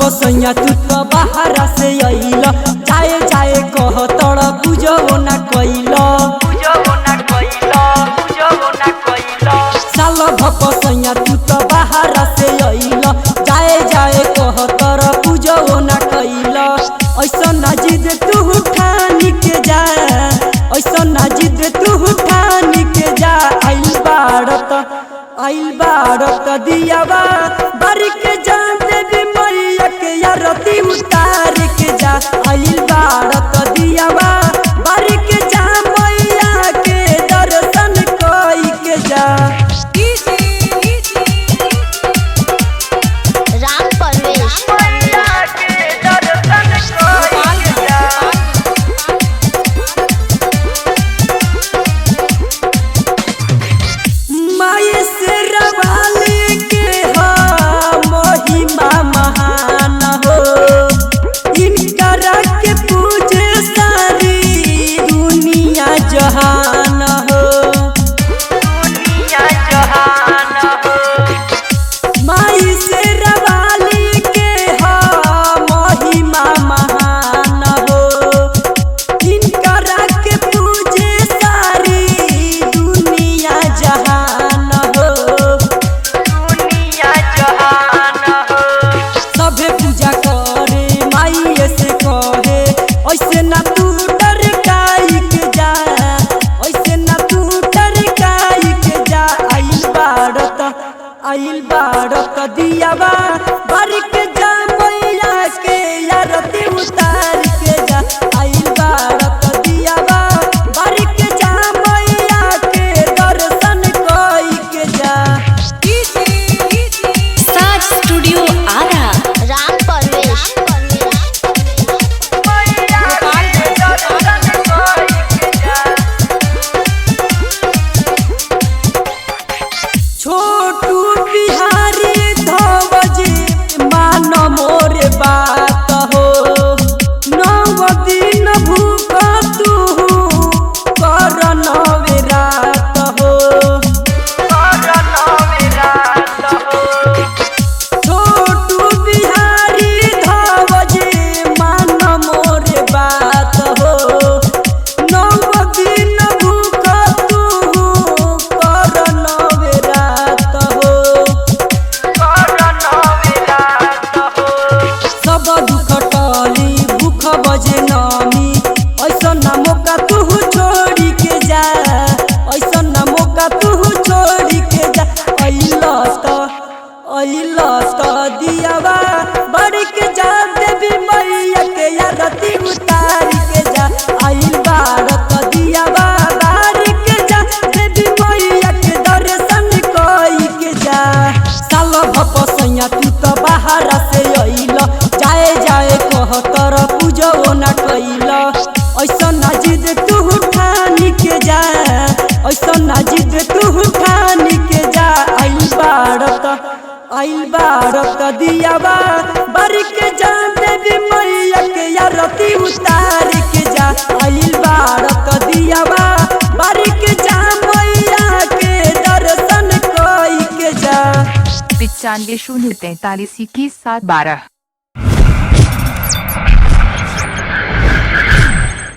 भपसैया तू तो बाहर से अइल जाए जाए कह तड़ पूजो ना कइल साल भपसैया तू तो बाहर से अइल जाए जाए कह तड़ पूजो ना कइल ऐसा ना जिद तू ठानी के जा ऐसा ना जिद तू ठानी के जा आइल बारत आइल बारत दियावा बारी के जान देवी मैया के यारती उतार के जा आइल बारत दियावा बारी के जा मैया के दर्शन कई के जा राम परवेश माय से रवाले के हा महिमा महान हो इनकरा के पूजे सारी दुनिया जहान हो माई से रवाले के हा महिमा महान हो इनकरा के पूजे सारी दुनिया जहान हो सभे पूजा करे माई से कहे ऐसे ना तू डर काई के जा ऐसे ना तू डर काई के जा आइल बारत आइल बारत दियावा बारी के जा मैया के यारती उतार के जा आइल बारत दियावा बारी के जा मैया के दर्शन कई के जा साज स्टूडियो आरा राम परवेश छोटू बिहारी धवज मान मोर बात हो नव दिन भूख तू कर नवे रात हो छोटू बिहारी धवज मान मोर बात हो नव दिन भूख तू कर नवे रात हो सब दुख टली भूख बजे नमी ऐसा ना मौका तू छोड़ी के जा ऐसा ना मौका तू छोड़ी के जा अइल त अइल त दियावा बड़ी के जा देवी मैया के यारती उतार के जा आइल बारत दियावा बारी के जा देवी मैया के दर्शन कई के जा साल भपसैया तू तो बाहर से अइल जाए जाए कह तर पूजो ना कइल ऐसा ना जिद तू ठानी के जा ऐसा ना जिद तू ठानी के जा आइल बारत आइल बारत दियावा बारी के जा देवी मैया के यारती उतार के जा आइल बारत दियावा बारी के जा मैया के दर्शन कई के जा पिचानवे शून्य तैतालीस इक्कीस सात बारह